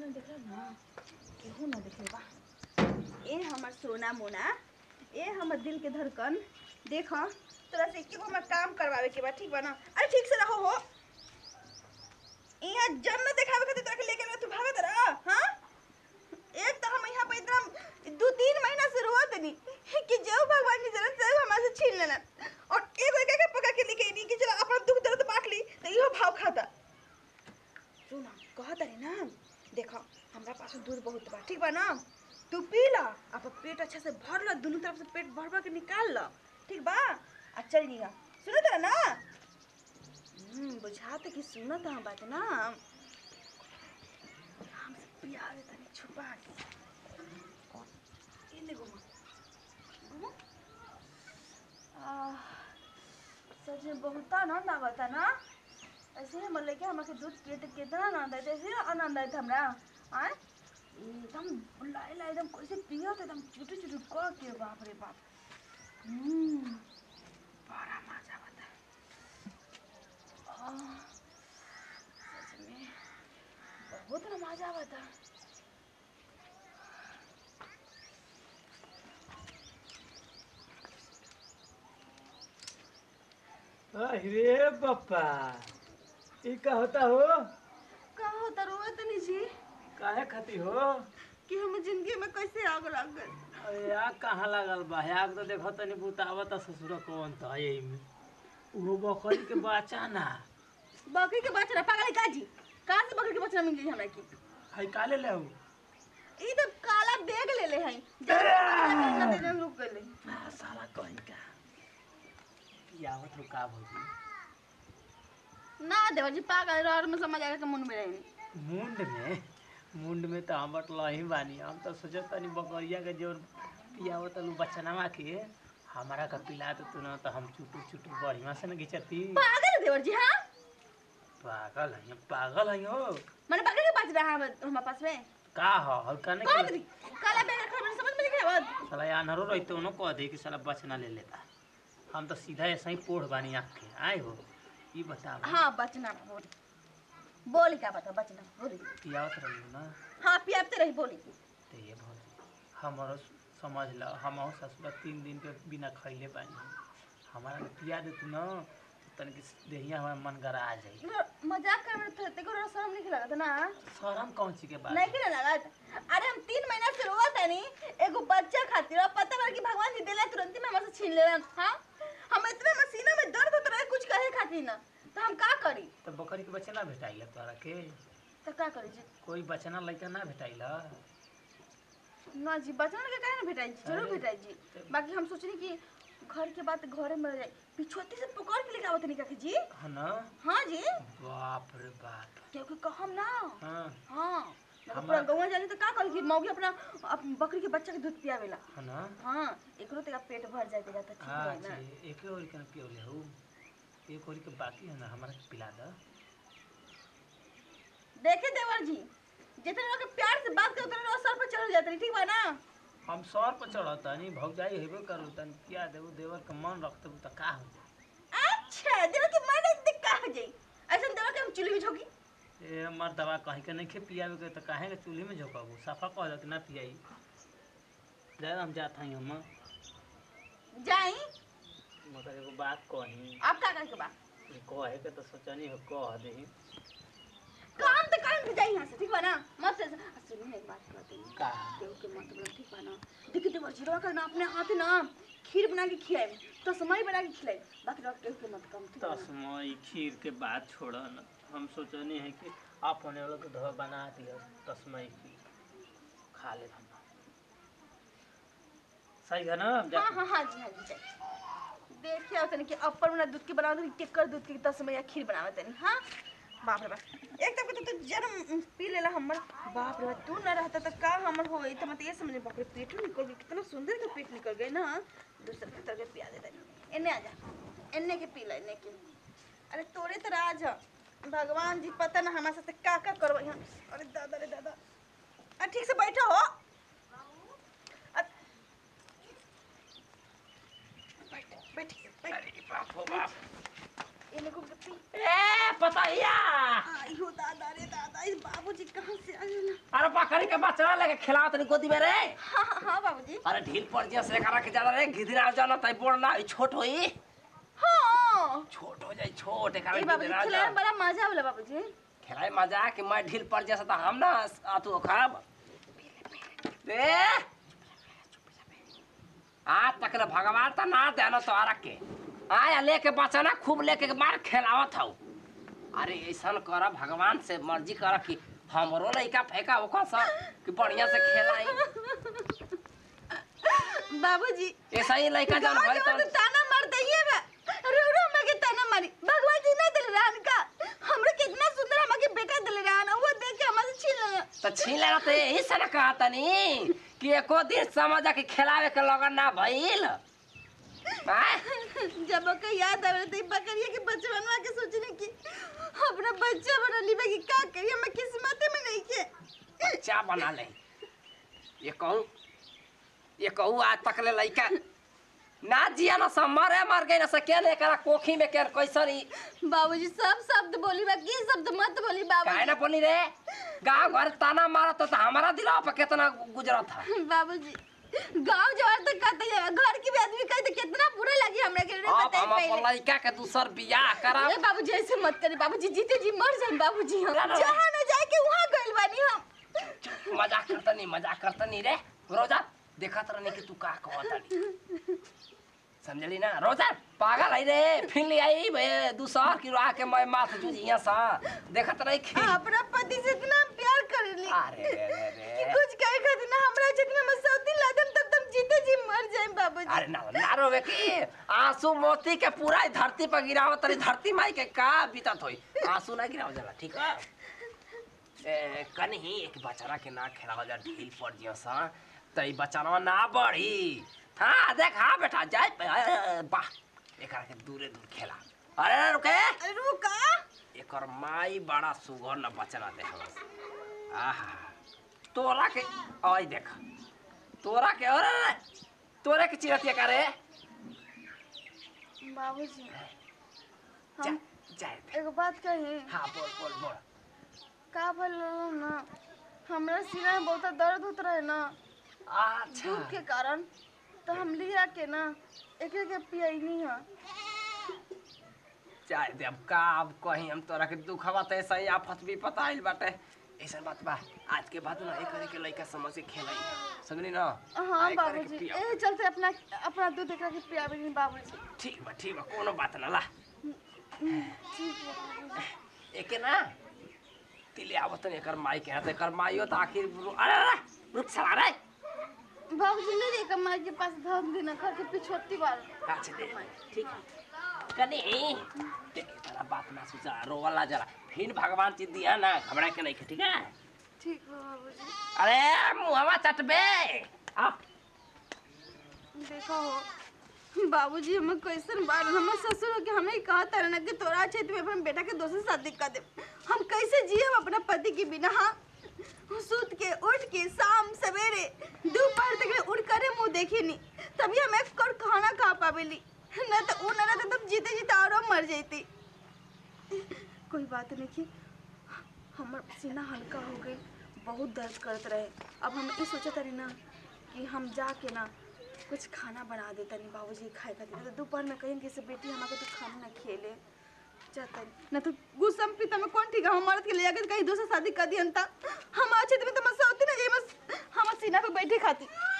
ना देखला ना केहू ना देखे बा ए हमर सोना मोना ए हमर दिल के धड़कन देख तोरा से एके गो हमरा काम करवावे के बा ठीक बा ना अरे ठीक से रहो हो यहाँ जन्नत देखावे खातिर तोरा के लेके आवे, तू भागत रह हाँ एक तो हम यहाँ पे इतना दो तीन महीना से रोत नहीं कि जो भगवान की जरूरत है हमारे से छीन लेना और एक एक के पकड़ के लेके नहीं कि चलो अपना दुख दर्द बांट ली तो इहो भाव खाता सुन कहत रही ना देखो हमरा पास दूध बहुत बा ठीक बा ना तू पी ला अब पेट अच्छा से भर ला दोनों तरफ से पेट भर भर के निकाल ला ठीक बा आ चल निगा सुनत रह ना हम्म बुझात कि सुनत हम बात ना हमसे पिया दे तनी छुपा के और ये देखो मां घुमो आह, सच में बहुत आनंद आवता ना ऐसे ही मतलब कि हमारे दूध पिए तो कितना आनंद आए ऐसे आनंद आए हमरा आए एकदम लाई लाई एकदम कैसे पियो तो एकदम चुटू चुटू कर के बाप रे बाप हम्म, बड़ा मजा बता आह, सच में बहुत ना मजा बता अरे बप्पा ई का होता हो का होता रोए तनी जी काहे खाती हो कि हम जिंदगी में कैसे आग लग गए अरे आग कहाँ लागल बा आग तो देखो तनी बुतावत ससुर कौन था यही में उहो बकरी के बच्चा ना बकरी के बचना पागल है का जी कहाँ से बकरी के बचना मिल गई हमरा की है काले ले हो ई तो काला बैग ले ले हैं जब तक रुक गए आ, साला कहीं का पियावत रुका भौजी ना देवर जी पागल और में समझ आएगा कि मुंड में रहे मुंड में मुंड में तो हम लही बानी हम तो सोचत तनी बकरिया के जो पियावत लू बचनावा के हमारा का पिला तो तू ना तो हम चुटू चुटू बढ़िया से न घिचती पागल है देवर जी हाँ पागल है पागल है हो मैंने बकरी के बच रहा है हमारे पास में का हो हल कने कौन दी काला बैग रखा मैंने समझ में नहीं आया साला यानरो रहते उनो कह दे कि साला बचना ले लेता हम तो सीधा ऐसे ही पोढ़ बानी आँख के आए हो ई बता हाँ बचना बोली बोली क्या बता बचना बोली पियावत रही ना हाँ पियाते रही बोली तो ये भौज हमारो समझ लो हम ससुर तीन दिन के बिना खैले बानी हमारा के पिया दे तू ना तनिक देहिया हमारा मन गरा आ जाई मजाक कर रहे थे तेको रोज शर्म नहीं लगा था ना शरम कौन सी के बात नहीं कि ना लगा अरे हम तीन महीना से रोवत है नहीं एगो बच्चा खातिर और पता कर कि भगवान जी दिला तुरंत ही में हमसे छीन ले हाँ हम इतने मसीना में दर्द होता रहे कुछ कहे खातिर ना तो हम का करी तो बकरी के बच्चा ना भेटाइल तोरा के तो का करी जी कोई बचना लड़का ना भेटाइल ना जी बचना के काहे ना भेटाई जी जरूर अरे, भेटाई जी तो- बाकी हम सोचनी कि घर के बात घरे में रह जाए पिछुआती से पकड़ के लेके आवत नहीं का जी है ना हाँ जी बाप रे बाप क्योंकि कहम ना हाँ हाँ मतलब हमार- पूरा गौवा जानी तो का करी कि मौगी अपना अप, बकरी के बच्चा के दूध पियावेला है ना हाँ एकरो तेरा पेट भर जाए तेरा तो ठीक हाँ रहे ना जी एक और के पियोले हो एक और के बाकी है ना हमारा के पिला दो देखे देवर जी जितने लोग के प्यार से बात करो उतने लोग सर पर चढ़ जाते हैं ठीक बा ना हम सर पर चढ़ता नहीं भौजाई हेबे करू तन किया देबू देवर के मन रखते तो का हो जाए अच्छा देवर की मन एक का हो जाई ऐसा देवर के हम चूल्हे में झोंकी ए हमार दवा कहीं के नहीं खे पियावे के तो काहे के चूल्हे में झोंकबू सफा कह दो कि ना पियाई जाए हम जात हई हम जाई मगर एगो बात कही आप का करे के बा कहे के तो सोचनी हो कह दही काम तो काम जाई यहाँ से ठीक बा ना मत से सुनिए ना एक बात कहते हैं का देव के मत बोलो ठीक बा ना देखिए देवर जी रवा करना अपने हाथ ना खीर बना के खिलाए तो समय बना के खिलाए बाकी रवा देव के मत कम ठीक बा ना? तस्मय खीर के बात छोड़ न हम सोचनी है कि आप होने वालों को धो बना दिया तस्मय खीर खा ले हम सही है ना जा- हाँ हाँ हाँ जी हाँ जी जाई देखिए और तनी कि अपर वाला दूध के बनाओ तनी टेक्कर दूध के दस में या खीर बनावे तनी हाँ बाप रे बाप एक तक तो तू जन्म पी लेला हमर बाप रे बाप तू ना रहता तो का हमर होई तो मत ये समझ बाप रे पेट निकल गई कितना सुंदर के पेट निकल गई ना दूसरे के तरह के पिया दे तनी एने आ जा एने के पी ले एने के अरे तोरे तो राज ह। भगवान जी पता ना हमारे साथ का का करवा यहाँ अरे दादा रे दादा अरे ठीक से बैठो हो अ- बैठ बैठ बैठ अरे बाप हो बाप इन्हें को पी ए पतैया आयो दादा रे दादा इस बाबूजी कहाँ से आए ना बकरी के बच्चा लेके खिलाओ तनी गोदी में रे हाँ हाँ हाँ बाबूजी अरे ढील पड़ जिया से करा के ज्यादा रे गिदरा जाना तई बोल ना ई छोट होई हाँ छोट हो जाई छोट एकरा ए बाबूजी गिदरा खिलाने जा में बड़ा मजा होला बाबूजी खेलाए मजा कि मैं ढील पड़ जैसा तो हम ना आ तू खराब रे आज तक ले भगवान तो ना देनो तो आरक के आया लेके बचाना खूब लेके मार खेलावत हूँ अरे ऐसा कर भगवान से मर्जी कर कि हमरो लइका फेंका ओकर सा कि बढ़िया से खेलाई बाबूजी ऐसा ही लइका जन गाँव भाई के तो तो ताना मार दइए बा रो रो मगे ताना मारी भगवान जी ना दिल रहन का हमरे कितना सुंदर हमके बेटा दिल रहन वो देख के हमसे छीन ले तो छीन लेना तो यही से ना कहा तनी कि एको दिन समझ के खिलावे के लगन ना भइल आय? जब ओके याद आवे तो ई बकरिया के बचपनवा के सोचने की अपना बच्चा बना लीबे की का करी हमें किस्मत में नहीं के बच्चा बना ले ये कहूँ ये कहूँ आज तक ले लइका ना जिया ना सब मरे मर गई ना से के ने करा कोखी में के कैसन ही बाबूजी सब शब्द बोली बा की शब्द मत बोली काहे बाबूजी ना बोली रे गांव घर ताना मारत तो हमारा दिला पे कितना गुजरत था बाबूजी गांव जवार तक कहते हैं घर की भी आदमी कहते कितना बुरा लगी हमरा के रे अब बताई हम अपन पहले लइका के दूसर बियाह करा ए बाबूजी ऐसे मत करी बाबूजी जीते जी मर जाए बाबूजी हम ना, ना। जहाँ न जाए के वहाँ गइल बानी हम मजाक करतनी मजाक करतनी रे रोजा देखत रहनी कि तू का कहतनी समझली ना रोजा पागल है रे फिर ले आई बे दूसर की राह के मैं माथ जुझिया सा देखत रही खी अपना पति से इतना प्यार करेली अरे रे रे कि रे कुछ कहे खातिर ना हमरा जितना में सौती लादम तब तुम जीते जी मर जाए बाबूजी अरे ना ना रोवे की आंसू मोती के पूरा ही धरती पर गिरावत तरी धरती माई के का बीतत होई आंसू ना गिराव जाला ठीक है ए कनी एक बचारा के ना खेलाव जा ढील पड़ जियो सा तई बचारा ना बढ़ी हाँ देख हाँ बेटा जाए ए, वाह एकरा के दूरे दूर खेला अरे रुके अरे रुका एकर माई बड़ा सुगर न बचना दे हमस आहा तोरा के आई देख तोरा के अरे तोरे के चिरतिया करे बाबूजी जा हम जाए दे एगो बात कही हाँ बोल बोल बोल का भल ना हमरा सीना में बहुत दर्द होत रहे ना अच्छा धूप के कारण तो हम लिया के ना एक के पियनी है जाए दे अब का अब कहीं हम तोरा के दुखवा तो ऐसा ही आफत भी पता आइल बाटे ऐसा बात बा आज के बाद ना एक करे के लइका समझ के खेलाई समझली ना हाँ आ, एक करे के बाबूजी पिया। ए चलते अपना अपना दूध एकरा के पियाबे नहीं बाबूजी ठीक बा ठीक बा कोनो बात ना ला ठीक है बाबूजी। एके ना तिले आवत ने एकर माई के हाथ एकर माईयो तो आखिर रु- अरे अरे रुक साला रे बाबूजी नहीं रे कमाई के पास धन देना घर के पिछोती बार अच्छा दे ठीक कनी देख तेरा बात ना सोचा रोवाला जरा फिर भगवान चीज दिया ना घबरा के नहीं ठीक है ठीक है बाबूजी अरे मुहवा चटबे आ देखो हो बाबूजी हमें कैसन बार हमें ससुर के हमें कहा था ना कि तोरा क्षेत्र में अपन बेटा के दोस्त से शादी कर दे हम कैसे जिए हम अपना पति के बिना हाँ सूत के उठ के शाम सवेरे दोपहर तक उठ करे मुंह देखी नहीं तभी हम एक कर खाना खा पावेली न तो वो न तो तब जीते जीते और मर जाती कोई बात नहीं की हमर सीना हल्का हो गई बहुत दर्द करत रहे अब हम ये सोचत रही ना कि हम जाके ना कुछ खाना बना देता नहीं बाबूजी खाए खातिर तो दोपहर में कहेंगे से बेटी हमारे तो खाना ना खेले जाता ना तो गुस्सा में पिता में कौन ठीक है हम मर्द के ले जाकर कहीं दूसरा शादी कर दिया हम अच्छे में तो मसा होती ना ये बस हम सीना पे बैठे खाती